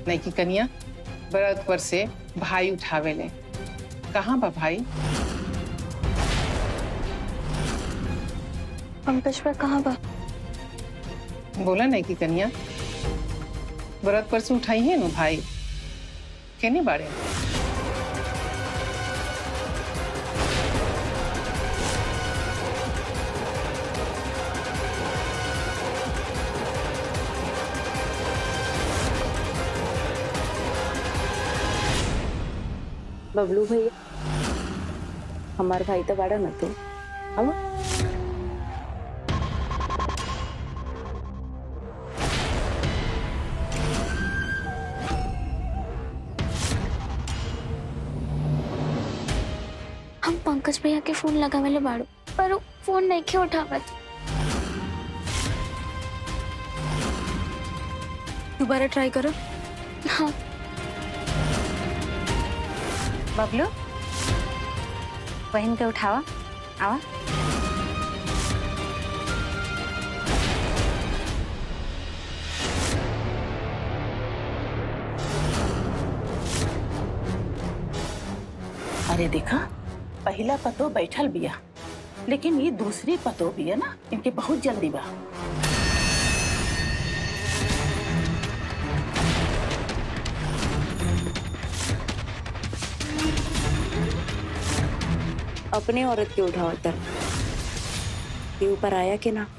नहीं की कनिया व्रत पर से भाई उठावे ले कहाँ बा भाई पंकज पर कहाँ बा बोला नहीं की कनिया व्रत पर से उठाई है नु भाई केने बारे बबलू भैया हमार भाई तो बाड़ा ना तू हम हम पंकज भैया के फोन लगावेले बाड़ू पर उ फोन नहीं के उठावत दोबारा ट्राई करो हाँ बबलू बहन के उठावा आवा अरे देखा पहला पतो बैठल बिया लेकिन ये दूसरी पतो बिया ना इनके बहुत जल्दी बा अपने औरत के उठाओ तर ये ऊपर आया कि ना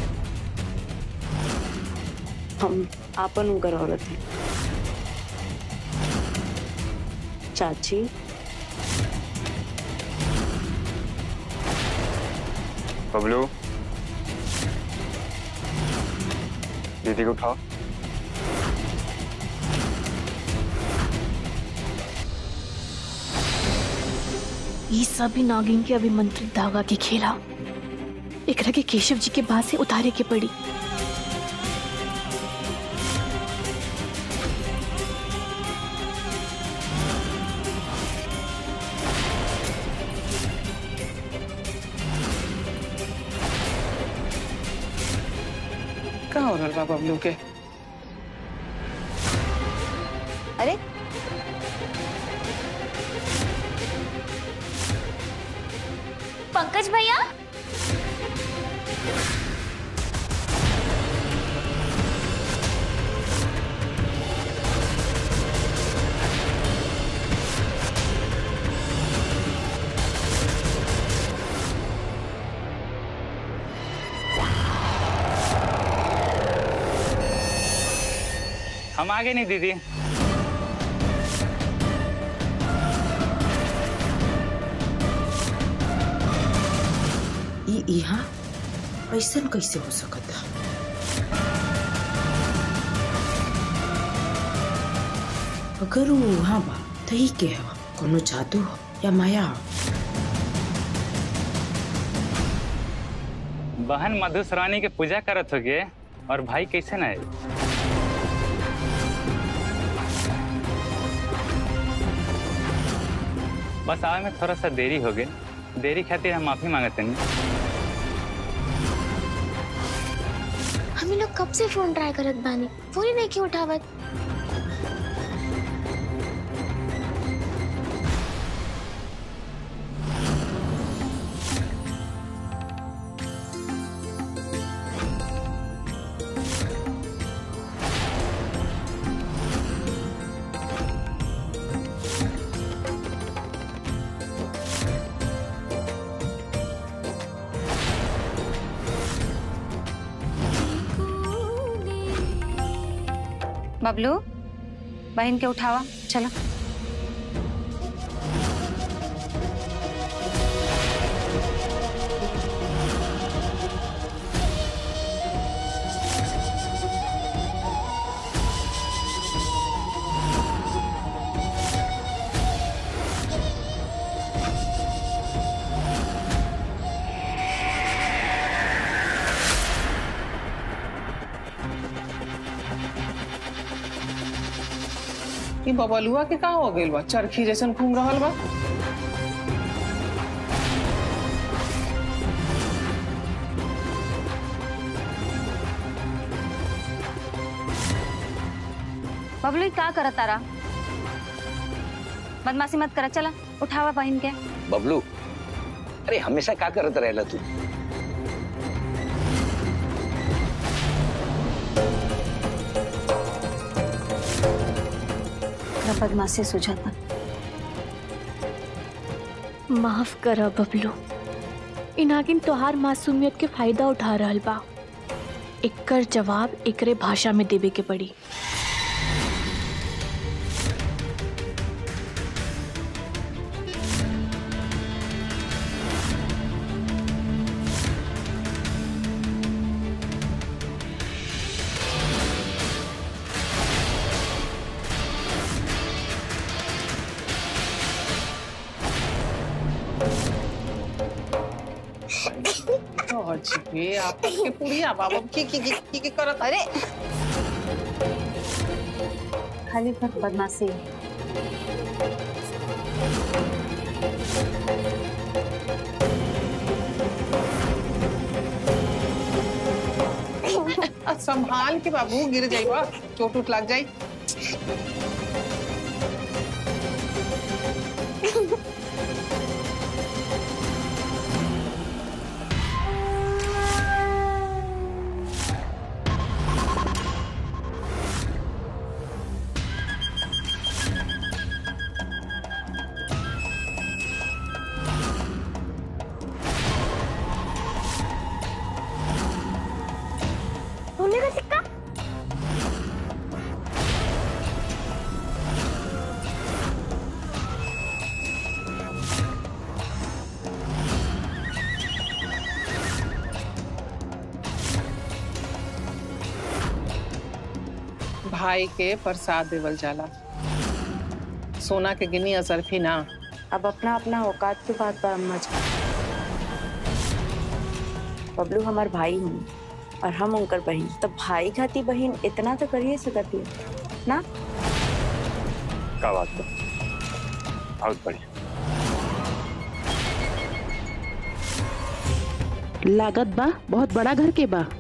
हम आपन उनकर औरत हैं चाची बबलू दीदी को उठाओ ये सभी नागिन के अभिमंत्रित धागा के खेला एकरा के केशव जी के बाद से उतारे के पड़ी कहाँ हो रहल बा बबलू के अरे पंकज भैया हम आगे नहीं दीदी ई यहाँ ऐसन कैसे हो सकता अगर वो वहाँ बा तो ही के हो कोनो जादू हो या माया हो बहन मधुश्रावणी के पूजा करत होगे और भाई कैसे ना आए बस आवे में थोड़ा सा देरी हो गई देरी खातिर हम माफी मांगते नहीं हम ही लोग कब से फोन ट्राई करत बानी फोन ही नहीं के उठावत बबलू बहन के उठावा चलो ई बबलुआ के कहाँ हो गइल बा चरखी जैसन घूम रहल बा बबलू का करत तारा बदमाशी मत कर चला उठावा बहन के बबलू अरे हमेशा का करत रहेला तू ओकरा बदमाशी सुझाता माफ कर बबलू इ नागिन तोहार मासूमियत के फायदा उठा रहल बा एकर जवाब एकरे भाषा में देवे के पड़ी अजीबे आप के पुड़िया बाबा की की की की, की करत अरे खाली पर बदमाशी आ, संभाल के बाबू गिर जाइबा चोट उट लग जाई सोने का सिक्का भाई के प्रसाद देवल जाला सोना के गिनी असरफी ना अब अपना अपना औकात की बात बा अम्मा जी बबलू हमार भाई हूँ और हम उनकर बहन तो भाई खाती बहन इतना तो करिए सकती है ना का बात बा बहुत बढ़िया लागत बा बहुत बड़ा घर के बा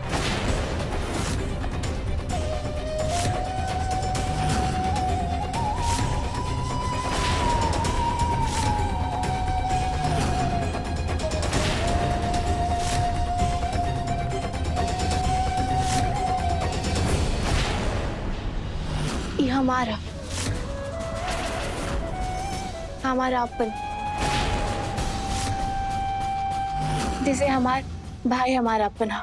ये हमारा हमारा अपन जैसे हमार भाई हमारा अपना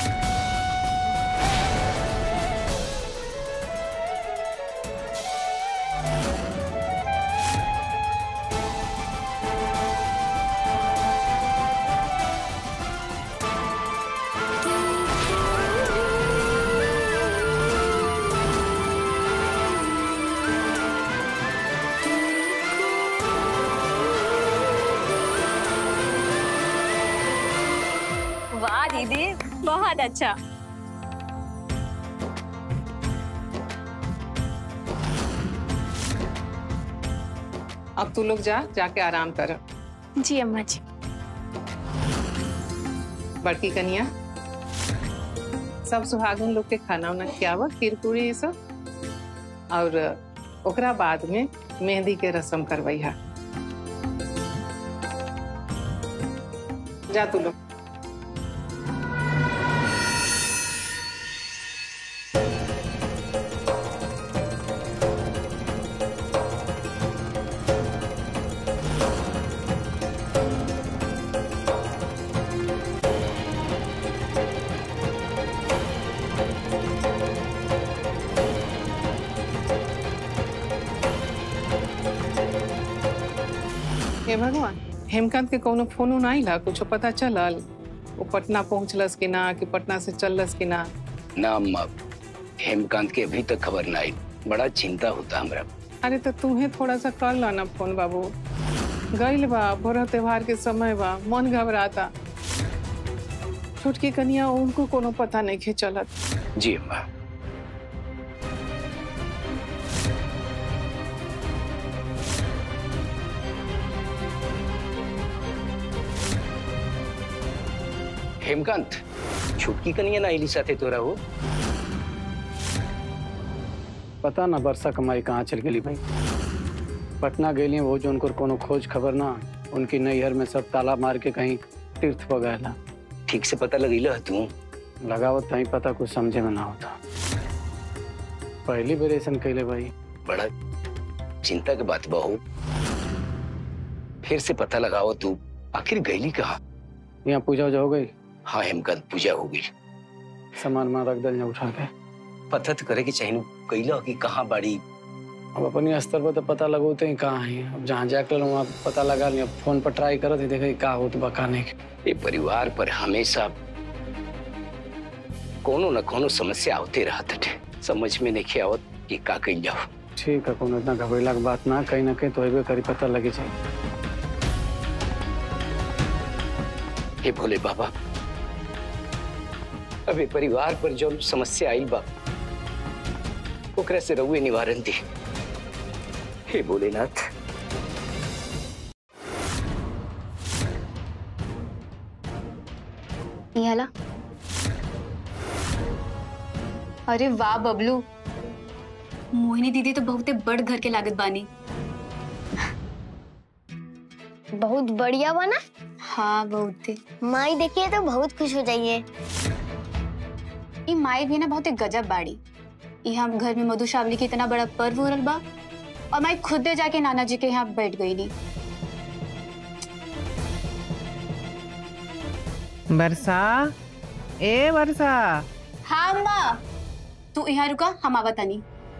वाह दीदी बहुत अच्छा अब तू लोग जा जाके आराम कर जी अम्मा जी बड़की कनिया सब सुहागन लोग के खाना उना खियावा खीर पूरी ये सब और ओकरा बाद में मेहंदी के रस्म करवैहा जा तू लोग हे भगवान हेमकांत के कोनो फोन उन आइला कुछ पता चलल वो पटना पहुंचलस कि ना कि पटना से चललस कि ना ना अम्मा हेमकांत के अभी तक खबर ना आई बड़ा चिंता होता हमरा अरे तो तुम्हें थोड़ा सा कर ला ना फोन बाबू गइल बा बड़ा त्योहार के समय बा मन घबराता छोटकी कनिया उनको कोनो पता नहीं खे चलत जी अम्मा हेमकांत छुटकी कनिया ना आईली साथे तोरा हो पता ना वर्षा कमाई कहाँ चल गेली भाई पटना गेली वो जो उनको कोनो खोज खबर ना उनकी नैहर में सब ताला मार के कहीं तीर्थ पर गए ठीक से पता लगी तू लगावत कहीं पता कुछ समझे में ना होता पहली बेर ऐसा कैले भाई बड़ा चिंता के बात बहू फिर से पता लगाओ तू आखिर गईली कहा यहाँ पूजा वूजा हो गई हाँ हेमकांत पूजा हो गई सामान मान रख दल उठा के पता तो करे के चाहिए कैला कि कहाँ बाड़ी अब अपनी स्तर पर तो पता लगोते ही कहाँ है अब जहाँ जाकर वहाँ पता लगा लिया फोन पर ट्राई करत ही देखे का होत बा का नहीं ये परिवार पर हमेशा कोनो न कोनो समस्या आते रहत है समझ में नहीं आवत कि का कही जाओ ठीक है कोनो इतना घबरेला के बात ना कहीं ना कहीं तो हेबे करी पता लगे चाहिए हे भोले बाबा अबे परिवार पर जो समस्या आई बा ओकरा से रहुए निवारण दी हे भोलेनाथ निहाला अरे वाह बबलू मोहिनी दीदी तो बहुते बड़ घर के लागत बानी बहुत बढ़िया बना हाँ बहुते माई देखिए तो बहुत खुश हो जाइए ई माई भी ना बहुते गजब बाड़ी ई हम घर में मधुश्रावणी के इतना बड़ा पर्व हो रहल बा और माई खुद जाके नाना जी के यहाँ बैठ गई नी वर्षा ए वर्षा हाँ अम्मा तू यहाँ रुका हम आवत तनी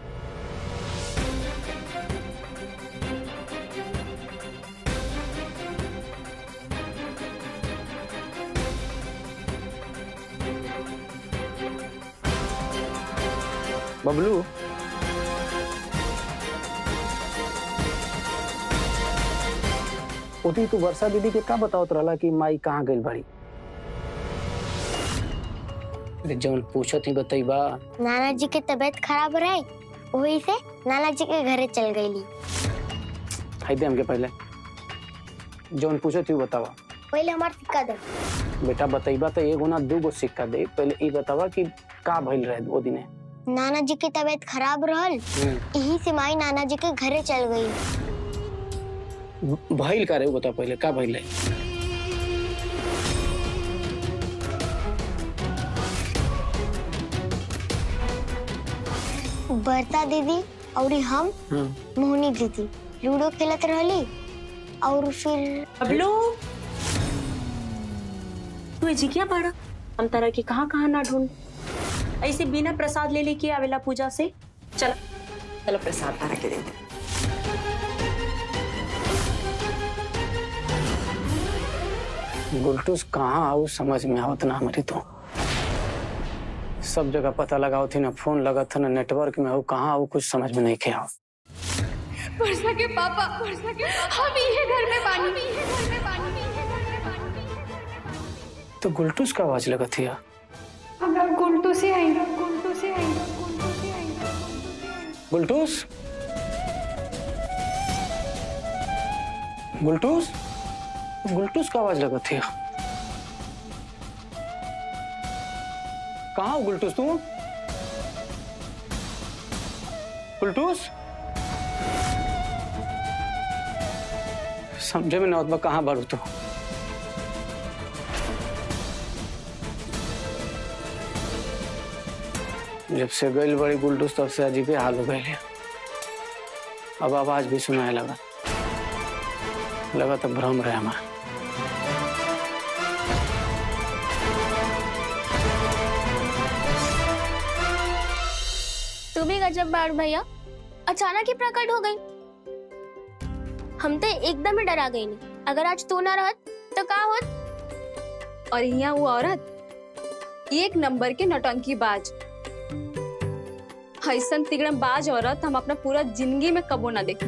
बबलू उठी तू वर्षा दीदी के का बतावत रहला कि माई कहाँ गइल बाड़ी अरे जौन पूछत ही बतईबा नाना जी की तबीयत खराब रहे वही से नाना जी के घरे चल गई हाई दे हमके पहले जौन पूछत ही बतावा पहले हमार सिक्का दे बेटा बतईबा तो एगो ना दूगो सिक्का दे पहले ई बतावा कि का भइल रहे वो दिने नाना जी की तबीयत खराब रहल हम्म, यही से माई नाना जी के घरे चल गई भइल का रे वो बता पहले का भइल रहे बरता दीदी और हम हाँ मोहनी दीदी लूडो खेलत रहली और फिर बबलू तू एजी क्या पड़ा हम तरह की कहाँ कहाँ ना ढूंढ ऐसे बिना प्रसाद ले लेके आवेला पूजा से चल चलो प्रसाद तारा के दे दे गुलटूस कहाँ आऊ समझ में आवत ना हमारी तो सब जगह पता लगाओ थी ना फोन लगा था ना नेटवर्क में हो कहाँ आऊ कुछ समझ में नहीं खे आओ वर्षा के पापा वर्षा के हम ये घर में पानी ये घर में पानी तो गुलटूस का आवाज लगा थी हम गुंटू से आई गुंटू से आई गुंटू से आई गुलटूस गुलटूस गुलटूस का आवाज लगा थी कहाँ हो गुलटूस तू गुलटूस समझे में नौतबा कहाँ बारू तू जब से गई बड़ी गुलटूस तब से अजीबे हाल हो गए अब आवाज भी सुनाए लगा लगा तो भ्रम रहे हमारा तू भी गजब बाढ़ भैया अचानक ही प्रकट हो गई हम तो एकदम ही डरा गई नहीं अगर आज तू ना रहत तो का होत और यहाँ वो औरत एक नंबर के नौटंकी बाज ऐसन तिगड़म बाज औरत हम अपना पूरा जिंदगी में कबो ना देखी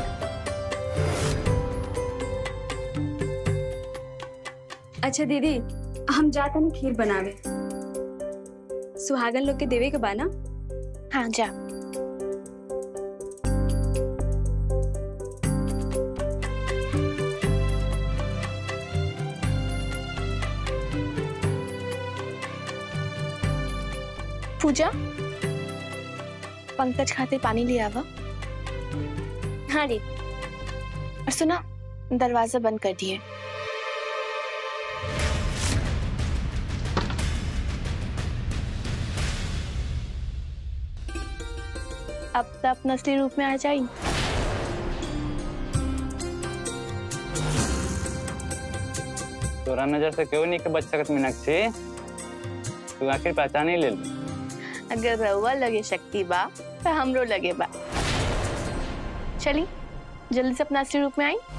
अच्छा दीदी हम जाते ना खीर बनावे सुहागन लोग के देवे के बा ना हाँ जा पूजा पंकज खाते पानी ले आवा हाँ दी और सुना दरवाजा बंद कर दिए अब तो अपना असली रूप में आ जाई तोरा नजर से क्यों नहीं के बच सकत मीनाक्षी तू आखिर पहचान ही ले ली अगर रउआ लगे शक्ति बा तो हमरो लगे बा चली जल्दी से अपना असली रूप में आई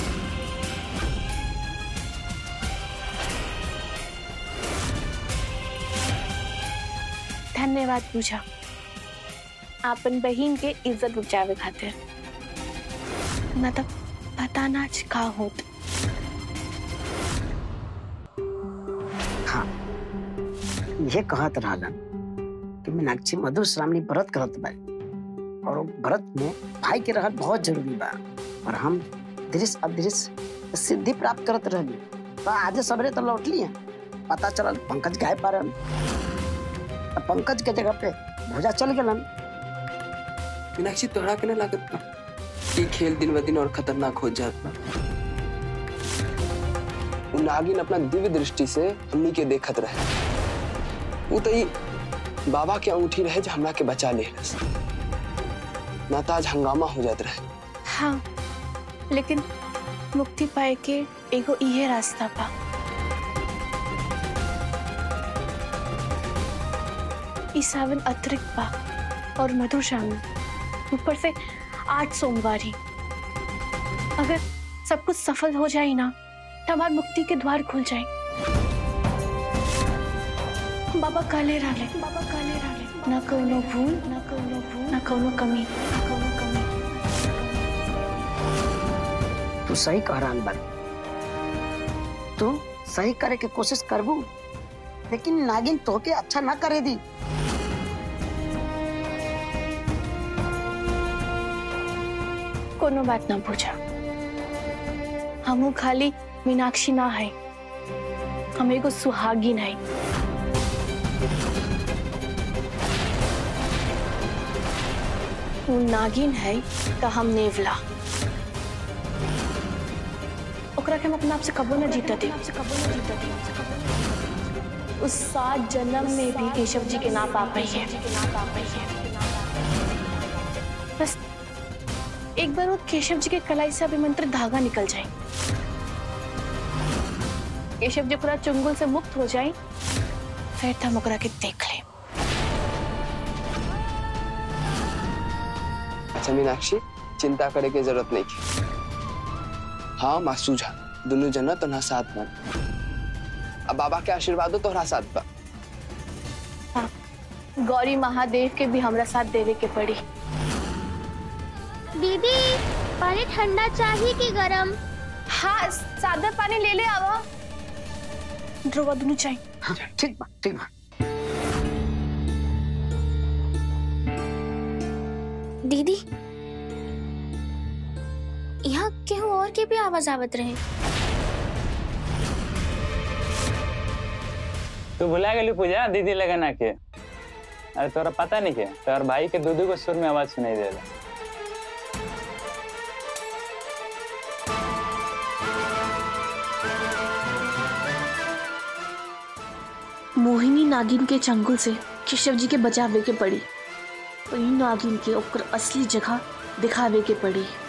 धन्यवाद पूजा आपन बहन के इज्जत बचावे खातिर ना तो पता ना आज का होत हाँ ये कहत रहलन कि मीनाक्षी मधुश्रावणी व्रत करत बा और वो व्रत में भाई के रहल बहुत जरूरी बा और हम दृश्य अदृश्य सिद्धि प्राप्त करत रहली तो आज सबरे तो लौट लिए पता चलल पंकज गायब पा रहल अब पंकज के जगह पे भुजा चल गलन मीनाक्षी तोहरा के ना लागत बा ये खेल दिन ब दिन और खतरनाक हो जात बा उ नागिन अपना दिव्य दृष्टि से हमनी के देखत रहे वो तो ई बाबा के अंगूठी रहे जो हमरा के बचा ले ना तो आज हंगामा हो जात रहे हाँ लेकिन मुक्ति पाए के एगो इहे रास्ता बा ई सावन अतिरिक्त बा और मधुश्रावणी ऊपर से आठ सोमवारी अगर सब कुछ सफल हो जाए ना तो हमार मुक्ति के द्वार खुल जाए बाबा काले राले बाबा काले राले ना कौनो भूल ना कौनो भूल ना कौनो कमी ना कौनो कमी तू सही कह रहा बन तू सही करे के कोशिश करबू लेकिन नागिन तोके अच्छा ना करे दी कोनो बात ना पूछा हमू खाली मीनाक्षी ना है हम एगो सुहागिन है वो नागिन है तो हम नेवला ओकरा के हम अपना आप से कबो ना जीता दे उस सात जन्म में भी केशव जी के ना पा पाई है बस एक बार वो केशव जी के कलाई से अभिमंत्रित धागा निकल जाए केशव जी पूरा चुंगल से मुक्त हो जाए फिर तो हम ओकरा के देख ले अच्छा मीनाक्षी चिंता करे के जरूरत नहीं की हाँ माँ सूझा दोनों जना तो ना साथ बन अब बाबा के आशीर्वादो तोहरा साथ बा गौरी महादेव के भी हमरा साथ देवे के पड़ी दीदी पानी ठंडा चाहिए कि गरम हाँ सादा पानी ले ले आवा ध्रुवा दोनों चाहिए हाँ, ठीक बा ठीक बा दीदी यहाँ केहू और के भी आवाज आवत रहे तू भुला गेली पूजा दीदी लगना के अरे तोरा पता नहीं के तोर भाई के दूधू को सुर में आवाज सुनाई दे रहा मोहिनी नागिन के चंगुल से केशव जी के बचावे के पड़ी वही नागिन के ओकर असली जगह दिखावे के पड़ी